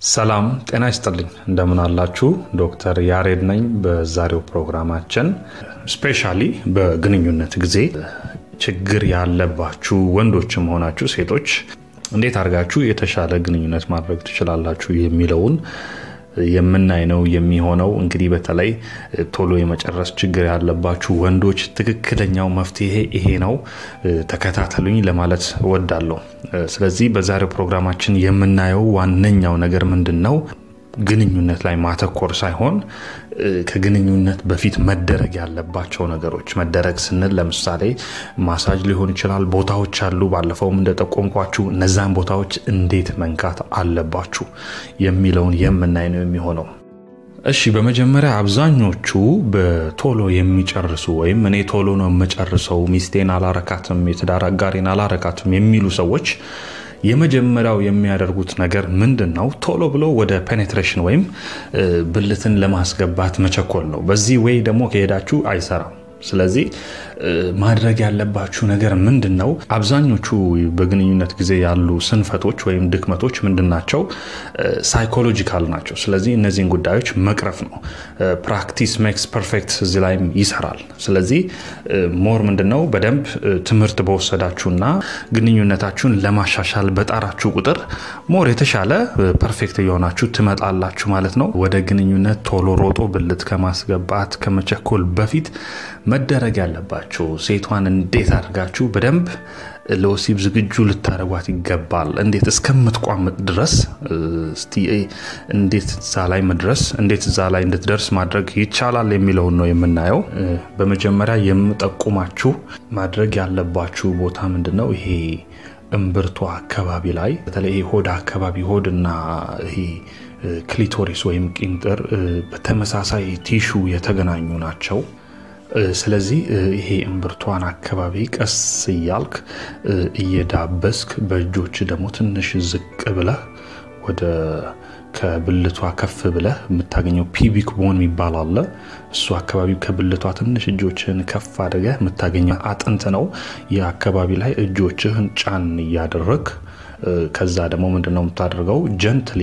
ሰላም ጤና ይስጥልኝ። እንደምን አላችሁ? ዶክተር ያሬድ ነኝ። በዛሬው ፕሮግራማችን ስፔሻሊ በግንኙነት ጊዜ ችግር ያለባችሁ ወንዶችም ሆናችሁ ሴቶች እንዴት አድርጋችሁ የተሻለ ግንኙነት ማድረግ ትችላላችሁ የሚለውን የምናይ ነው የሚሆነው። እንግዲህ በተለይ ቶሎ የመጨረስ ችግር ያለባችሁ ወንዶች ትክክለኛው መፍትሄ ይሄ ነው፣ ተከታተሉኝ ለማለት እወዳለሁ። ስለዚህ በዛሬው ፕሮግራማችን የምናየው ዋነኛው ነገር ምንድን ነው? ግንኙነት ላይ ማተኮር ሳይሆን ከግንኙነት በፊት መደረግ ያለባቸው ነገሮች መደረግ ስንል ለምሳሌ ማሳጅ ሊሆን ይችላል። ቦታዎች አሉ። ባለፈውም እንደጠቆምኳችሁ እነዛን ቦታዎች እንዴት መንካት አለባችሁ የሚለውን የምናይ ነው የሚሆነው። እሺ በመጀመሪያ አብዛኞቹ በቶሎ የሚጨርሱ ወይም እኔ ቶሎ ነው የምጨርሰው፣ ሚስቴን አላረካትም፣ የትዳር አጋሬን አላረካትም የሚሉ ሰዎች የመጀመሪያው የሚያደርጉት ነገር ምንድን ነው? ቶሎ ብሎ ወደ ፔኔትሬሽን ወይም ብልትን ለማስገባት መቸኮል ነው። በዚህ ወይ ደግሞ ከሄዳችሁ አይሰራም። ስለዚህ ማድረግ ያለባችሁ ነገር ምንድን ነው? አብዛኞቹ በግንኙነት ጊዜ ያሉ ስንፈቶች ወይም ድክመቶች ምንድን ናቸው? ሳይኮሎጂካል ናቸው። ስለዚህ እነዚህን ጉዳዮች መቅረፍ ነው። ፕራክቲስ ሜክስ ፐርፌክት እዚህ ላይም ይሰራል። ስለዚህ ሞር ምንድን ነው በደንብ ትምህርት በወሰዳችሁና ግንኙነታችሁን ለማሻሻል በጣራችሁ ቁጥር ሞር የተሻለ ፐርፌክት እየሆናችሁ ትመጣላችሁ ማለት ነው። ወደ ግንኙነት ቶሎ ሮጦ ብልት ከማስገባት ከመቸኮል በፊት መደረግ ያለባቸው ሴቷን እንዴት አድርጋችሁ በደንብ ለወሲብ ዝግጁ ልታደርጓት ይገባል። እንዴት እስከምትቋምጥ ድረስ እስቲ እንዴት እዛ ላይ መድረስ እንዴት እዛ ላይ እንድትደርስ ማድረግ ይቻላል የሚለውን ነው የምናየው። በመጀመሪያ የምጠቁማችሁ ማድረግ ያለባችሁ ቦታ ምንድን ነው? ይሄ እምብርቷ አካባቢ ላይ በተለይ ይሄ ሆድ አካባቢ ሆድና ይሄ ክሊቶሪስ ወይም ቂንጥር በተመሳሳይ ቲሹ የተገናኙ ናቸው። ስለዚህ ይሄ እምብርቷን አካባቢ ቀስ እያልክ እየዳበስክ በእጆች ደግሞ ትንሽ ዝቅ ብለህ ወደ ከብልቷ ከፍ ብለህ የምታገኘው ፒቢክ ቦን የሚባል አለ። እሱ አካባቢ ከብልቷ ትንሽ እጆችህን ከፍ አድርገህ የምታገኘው አጥንት ነው። ይህ አካባቢ ላይ እጆችህን ጫን እያደረግ ከዛ ደግሞ ምንድነው የምታደርገው ጀንትሊ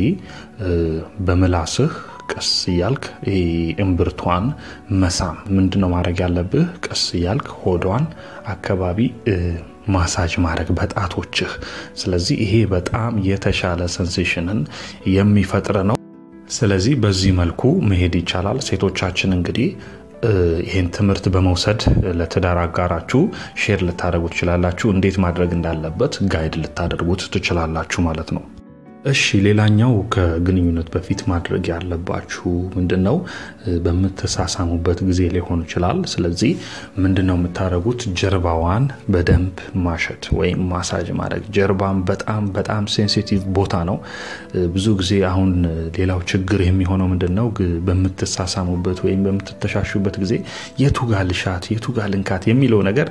በምላስህ ቀስ እያልክ እምብርቷን መሳም። ምንድነው ማድረግ ያለብህ? ቀስ እያልክ ሆዷን አካባቢ ማሳጅ ማድረግ በጣቶችህ። ስለዚህ ይሄ በጣም የተሻለ ሰንሴሽንን የሚፈጥር ነው። ስለዚህ በዚህ መልኩ መሄድ ይቻላል። ሴቶቻችን እንግዲህ ይህን ትምህርት በመውሰድ ለትዳር አጋራችሁ ሼር ልታደርጉ ትችላላችሁ። እንዴት ማድረግ እንዳለበት ጋይድ ልታደርጉት ትችላላችሁ ማለት ነው። እሺ ሌላኛው ከግንኙነት በፊት ማድረግ ያለባችሁ ምንድን ነው? በምትሳሳሙበት ጊዜ ሊሆን ይችላል። ስለዚህ ምንድን ነው የምታደርጉት? ጀርባዋን በደንብ ማሸት ወይም ማሳጅ ማድረግ። ጀርባን በጣም በጣም ሴንሲቲቭ ቦታ ነው። ብዙ ጊዜ አሁን ሌላው ችግር የሚሆነው ምንድን ነው? በምትሳሳሙበት ወይም በምትተሻሹበት ጊዜ የቱ ጋ ልሻት፣ የቱ ጋ ልንካት የሚለው ነገር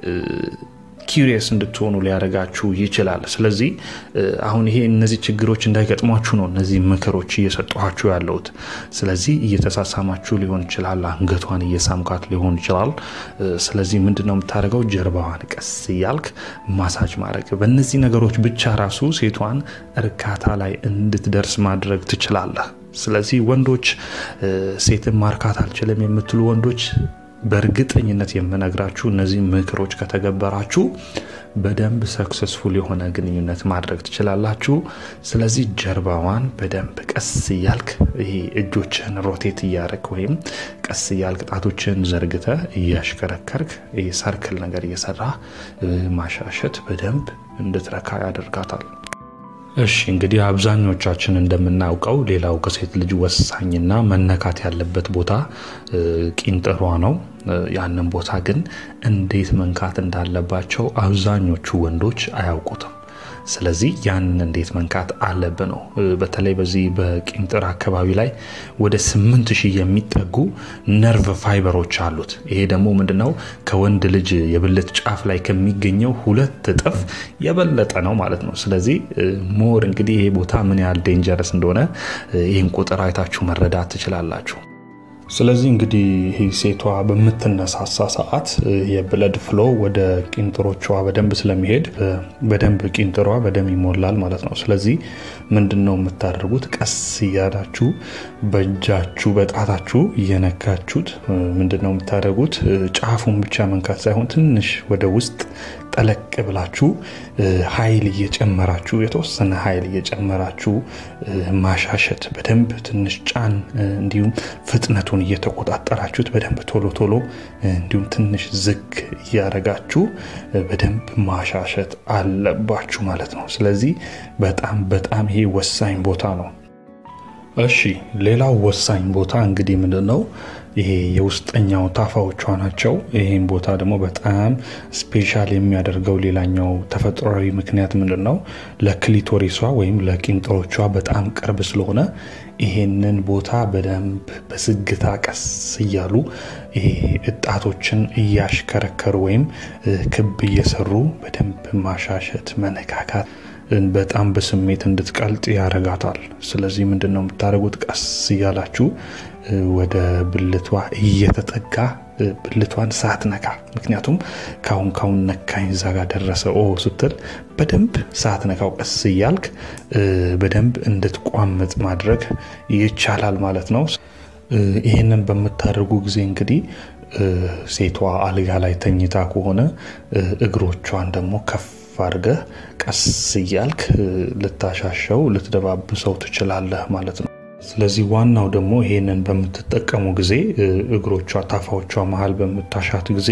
ኪሪየስ እንድትሆኑ ሊያደርጋችሁ ይችላል። ስለዚህ አሁን ይሄ እነዚህ ችግሮች እንዳይገጥሟችሁ ነው እነዚህ ምክሮች እየሰጠኋችሁ ያለሁት። ስለዚህ እየተሳሳማችሁ ሊሆን ይችላል፣ አንገቷን እየሳምካት ሊሆን ይችላል። ስለዚህ ምንድን ነው የምታደርገው? ጀርባዋን ቀስ እያልክ ማሳጅ ማድረግ። በእነዚህ ነገሮች ብቻ ራሱ ሴቷን እርካታ ላይ እንድትደርስ ማድረግ ትችላለህ። ስለዚህ ወንዶች ሴትን ማርካት አልችልም የምትሉ ወንዶች በእርግጠኝነት የምነግራችሁ እነዚህ ምክሮች ከተገበራችሁ በደንብ ሰክሰስፉል የሆነ ግንኙነት ማድረግ ትችላላችሁ። ስለዚህ ጀርባዋን በደንብ ቀስ እያልክ ይሄ እጆችህን ሮቴት እያደረግ ወይም ቀስ እያልክ ጣቶችህን ዘርግተ እያሽከረከርክ ይሄ ሰርክል ነገር እየሰራ ማሻሸት በደንብ እንድትረካ ያደርጋታል። እሺ እንግዲህ አብዛኞቻችን እንደምናውቀው ሌላው ከሴት ልጅ ወሳኝና መነካት ያለበት ቦታ ቂንጥሯ ነው። ያንን ቦታ ግን እንዴት መንካት እንዳለባቸው አብዛኞቹ ወንዶች አያውቁትም። ስለዚህ ያንን እንዴት መንካት አለብን ነው። በተለይ በዚህ በቂንጥር አካባቢ ላይ ወደ ስምንት ሺህ የሚጠጉ ነርቭ ፋይበሮች አሉት። ይሄ ደግሞ ምንድነው ከወንድ ልጅ የብልት ጫፍ ላይ ከሚገኘው ሁለት እጥፍ የበለጠ ነው ማለት ነው። ስለዚህ ሞር እንግዲህ ይሄ ቦታ ምን ያህል ዴንጀረስ እንደሆነ ይህን ቁጥር አይታችሁ መረዳት ትችላላችሁ። ስለዚህ እንግዲህ ይህ ሴቷ በምትነሳሳ ሰዓት የብለድ ፍሎ ወደ ቂንጥሮቿ በደንብ ስለሚሄድ በደንብ ቂንጥሯ በደም ይሞላል ማለት ነው። ስለዚህ ምንድን ነው የምታደርጉት? ቀስ እያላችሁ በእጃችሁ በጣታችሁ እየነካችሁት ምንድን ነው የምታደርጉት? ጫፉን ብቻ መንካት ሳይሆን ትንሽ ወደ ውስጥ ጠለቅ ብላችሁ ኃይል እየጨመራችሁ የተወሰነ ኃይል እየጨመራችሁ ማሻሸት በደንብ ትንሽ ጫን፣ እንዲሁም ፍጥነቱን እየተቆጣጠራችሁት በደንብ ቶሎ ቶሎ እንዲሁም ትንሽ ዝግ እያደረጋችሁ በደንብ ማሻሸት አለባችሁ ማለት ነው። ስለዚህ በጣም በጣም ይሄ ወሳኝ ቦታ ነው። እሺ ሌላው ወሳኝ ቦታ እንግዲህ ምንድን ነው? ይሄ የውስጠኛው ታፋዎቿ ናቸው። ይህም ቦታ ደግሞ በጣም ስፔሻል የሚያደርገው ሌላኛው ተፈጥሯዊ ምክንያት ምንድን ነው? ለክሊቶሪሷ ወይም ለቂንጥሮቿ በጣም ቅርብ ስለሆነ ይሄንን ቦታ በደንብ በዝግታ ቀስ እያሉ ይሄ እጣቶችን እያሽከረከሩ ወይም ክብ እየሰሩ በደንብ ማሻሸት፣ መነካካት በጣም በስሜት እንድትቀልጥ ያረጋታል። ስለዚህ ምንድን ነው የምታደርጉት? ቀስ እያላችሁ ወደ ብልቷ እየተጠጋ ብልቷን ሳትነካ፣ ምክንያቱም ካሁን ካሁን ነካኝ እዛ ጋር ደረሰ ኦ ስትል በደንብ ሳትነካው ቀስ እያልክ በደንብ እንድትቋምጥ ማድረግ ይቻላል ማለት ነው። ይህንን በምታደርጉ ጊዜ እንግዲህ ሴቷ አልጋ ላይ ተኝታ ከሆነ እግሮቿን ደግሞ ከፍ አድርገህ ቀስ እያልክ ልታሻሸው ልትደባብሰው ትችላለህ ማለት ነው። ስለዚህ ዋናው ደግሞ ይሄንን በምትጠቀሙ ጊዜ እግሮቿ ታፋዎቿ መሀል በምታሻት ጊዜ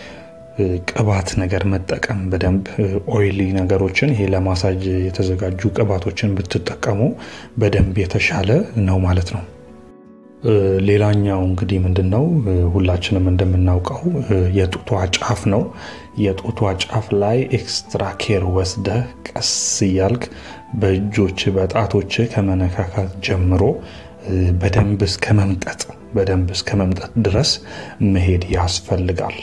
ቅባት ነገር መጠቀም በደንብ ኦይሊ ነገሮችን ይሄ ለማሳጅ የተዘጋጁ ቅባቶችን ብትጠቀሙ በደንብ የተሻለ ነው ማለት ነው። ሌላኛው እንግዲህ ምንድን ነው ሁላችንም እንደምናውቀው የጡቷ ጫፍ ነው። የጡቷ ጫፍ ላይ ኤክስትራ ኬር ወስደህ ቀስ እያልክ በእጆች በጣቶች ከመነካካት ጀምሮ በደንብ እስከ መምጠጥ በደንብ እስከ መምጠጥ ድረስ መሄድ ያስፈልጋል።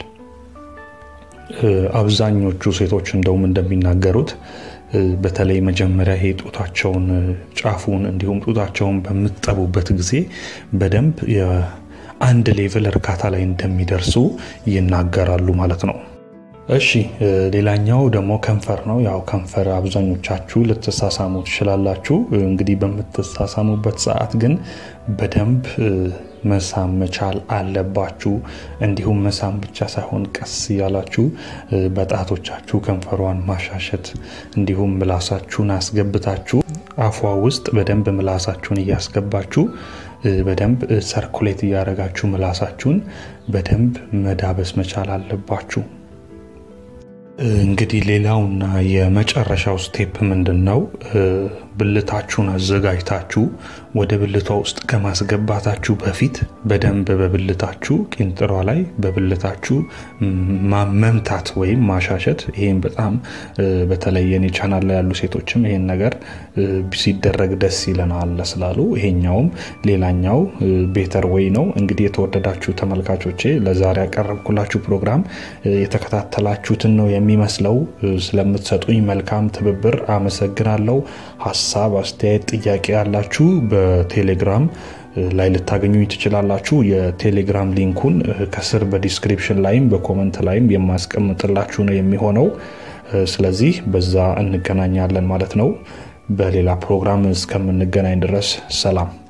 አብዛኞቹ ሴቶች እንደውም እንደሚናገሩት በተለይ መጀመሪያ ይሄ ጡታቸውን ጫፉን እንዲሁም ጡታቸውን በምትጠቡበት ጊዜ በደንብ የአንድ ሌቭል እርካታ ላይ እንደሚደርሱ ይናገራሉ ማለት ነው። እሺ ሌላኛው ደግሞ ከንፈር ነው። ያው ከንፈር አብዛኞቻችሁ ልትሳሳሙ ትችላላችሁ። እንግዲህ በምትሳሳሙበት ሰዓት ግን በደንብ መሳም መቻል አለባችሁ። እንዲሁም መሳም ብቻ ሳይሆን ቀስ እያላችሁ በጣቶቻችሁ ከንፈሯን ማሻሸት፣ እንዲሁም ምላሳችሁን አስገብታችሁ አፏ ውስጥ በደንብ ምላሳችሁን እያስገባችሁ በደንብ ሰርኩሌት እያደረጋችሁ ምላሳችሁን በደንብ መዳበስ መቻል አለባችሁ። እንግዲህ ሌላውና የመጨረሻው ስቴፕ ምንድን ነው? ብልታችሁን አዘጋጅታችሁ ወደ ብልቷ ውስጥ ከማስገባታችሁ በፊት በደንብ በብልታችሁ ቂንጥሯ ላይ በብልታችሁ መምታት ወይም ማሻሸት። ይህም በጣም በተለይ የኔ ቻናል ላይ ያሉ ሴቶችም ይሄን ነገር ሲደረግ ደስ ይለናል ስላሉ ይሄኛውም ሌላኛው ቤተር ወይ ነው። እንግዲህ የተወደዳችሁ ተመልካቾቼ ለዛሬ ያቀረብኩላችሁ ፕሮግራም የተከታተላችሁትን ነው የሚመስለው። ስለምትሰጡኝ መልካም ትብብር አመሰግናለሁ። ሀሳብ፣ አስተያየት፣ ጥያቄ ያላችሁ በቴሌግራም ላይ ልታገኙኝ ትችላላችሁ። የቴሌግራም ሊንኩን ከስር በዲስክሪፕሽን ላይም በኮመንት ላይም የማስቀምጥላችሁ ነው የሚሆነው። ስለዚህ በዛ እንገናኛለን ማለት ነው። በሌላ ፕሮግራም እስከምንገናኝ ድረስ ሰላም።